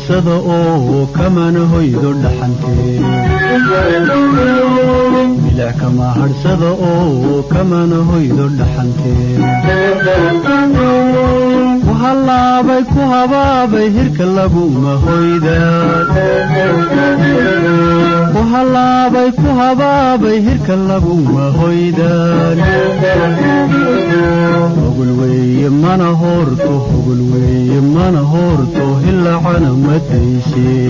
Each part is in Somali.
hadhsada oo kamana hoydo dhaxantee bilic kama hadhsada oo kamana hoydo dhaxantee ku hallaabay ku habaabay hirka laguma hoydaan ku hallaabay ku habaabay hirka laguma hoydaan hogol weeye mana hoorto hogol weeye mana hoorto hilacana mataysee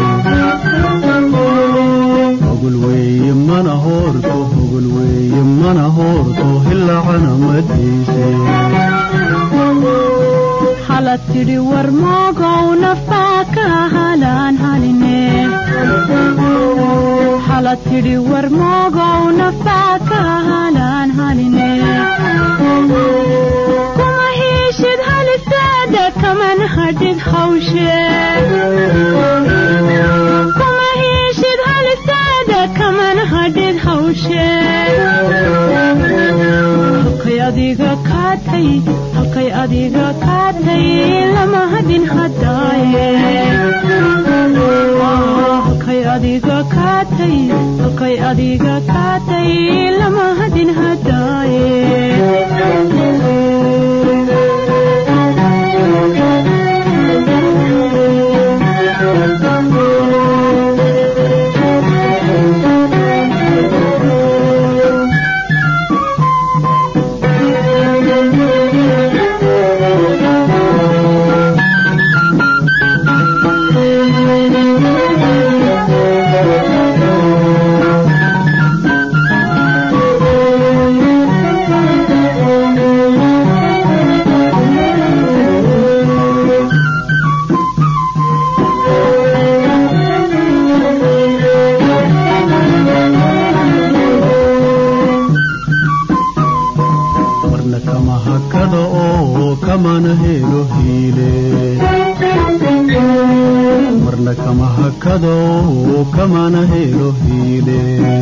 hogol weeye mana hoorto hogol weeye mana hoorto hilacana mataysee halad tidhi war moogow naftaa ka halaan haline halad tidhi war moogow naftaa ka halaan haline kuma hiishid halisaada kaman hadhid hawshee kuma hiishid halisaada kaman hadhid hawshee halkay adiga kaatay halkay adiga kaatay lama hadin hadaaye halkay adiga kaatay halkay adiga kaatay lama hadin hadaaye marna kama hakada oo kamana helo hiile marna kama hakada oo kamana helo hiile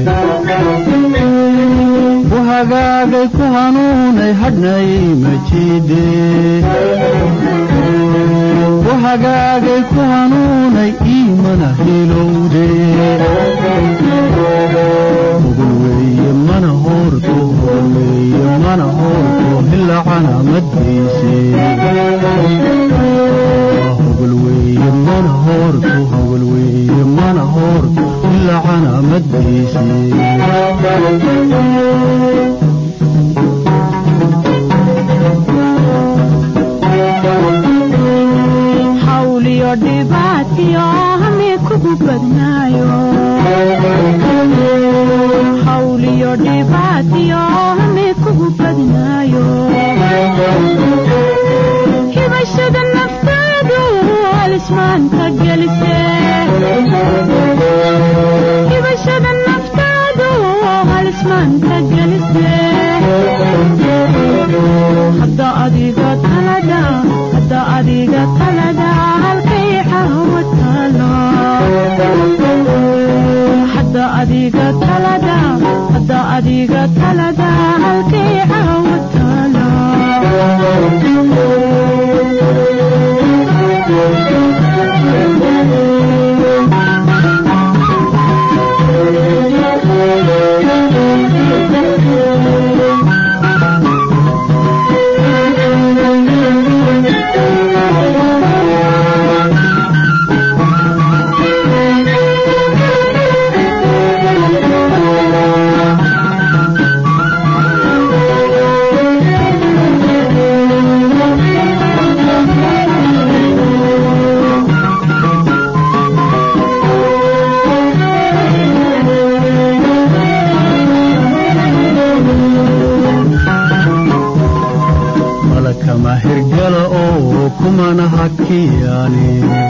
ku hagaagay ku hanuunay hadhnay majiide ku hagaagay ku hanuunay iimana hilowde hogol weeye mana hoorto hogol weeye mana hoorto hilacana maddiise hogol weeye mana hoorto hogol weeye mana hoorto hilacana maddiise hawliyo dhibaatiyo hami kugu badnaayo hawliyo dhibaatiyo hami kugu badnaayo hibashada naftaadu halismaanta gelise hibashada naftaadu halismaanta gelise hadda adiga talada hadda adiga talada halkay xawa taalo hadda adiga talada hadda adiga talada halkay xawa taalo malakama hirgala oo kumana hakiyaani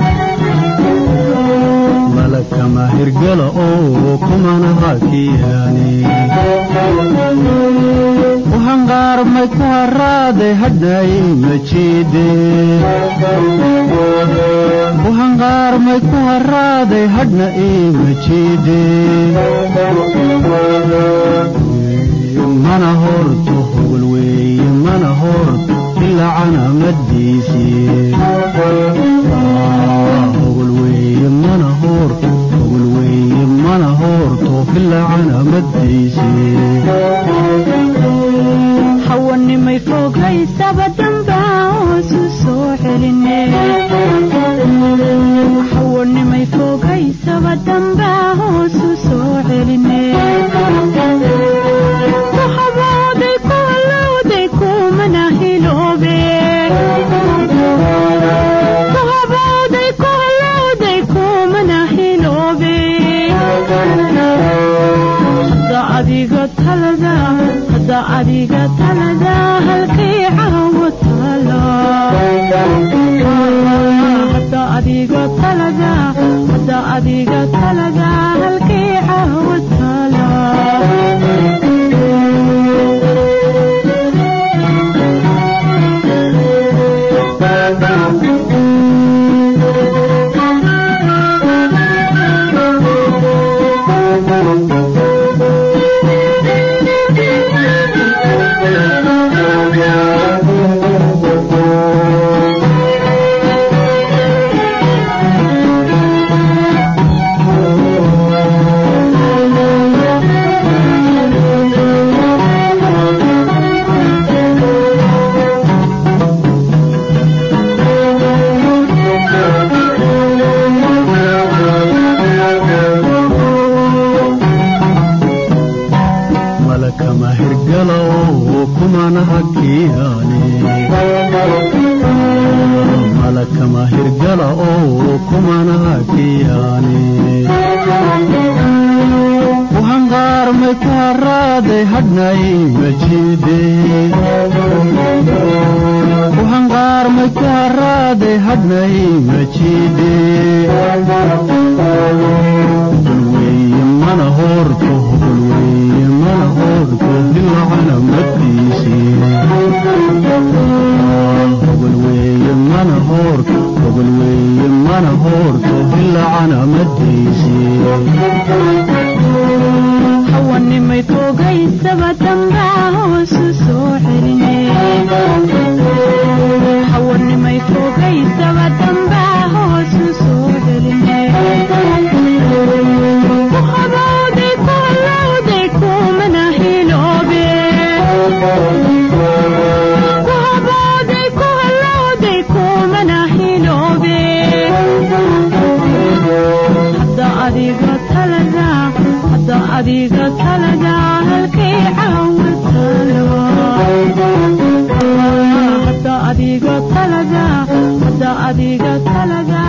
malakama hirgala oo kumana hakiyaani ku hanqaarmay ku haraaday hadhay majiide ku hanqaarmay ku haraaday hadhna ii majiide mana horto hogol weeye mana horto ilacana maddiisii hogol weeye adiga talaga hadda adiga talaga halkii caawa taala malakama hirgalo kumana hakiyaane malakama hirgala oo kumana hakiyaane uhanqaarmay ku haraaday hadhnay majiide uhanqaarmay ku haraaday hadhnay majiide hulweye mana hoorto hulweye mana hoorto dilacana madiisii hogolweeye mana hoorto hogolweeye mana hoorto dilacana madiisii hawanimay toogaysaba dambaa hoosu soo celine hawanimay toogaysaba dambaa hoosu soo celine ku habowday ku halowday kumana hiloobe ku habowday ku halowday kumana hiloobe hadda adiga talaga hadda adiga talaga halkay caawa taalo hadda adiga talaga hadda adiga talaga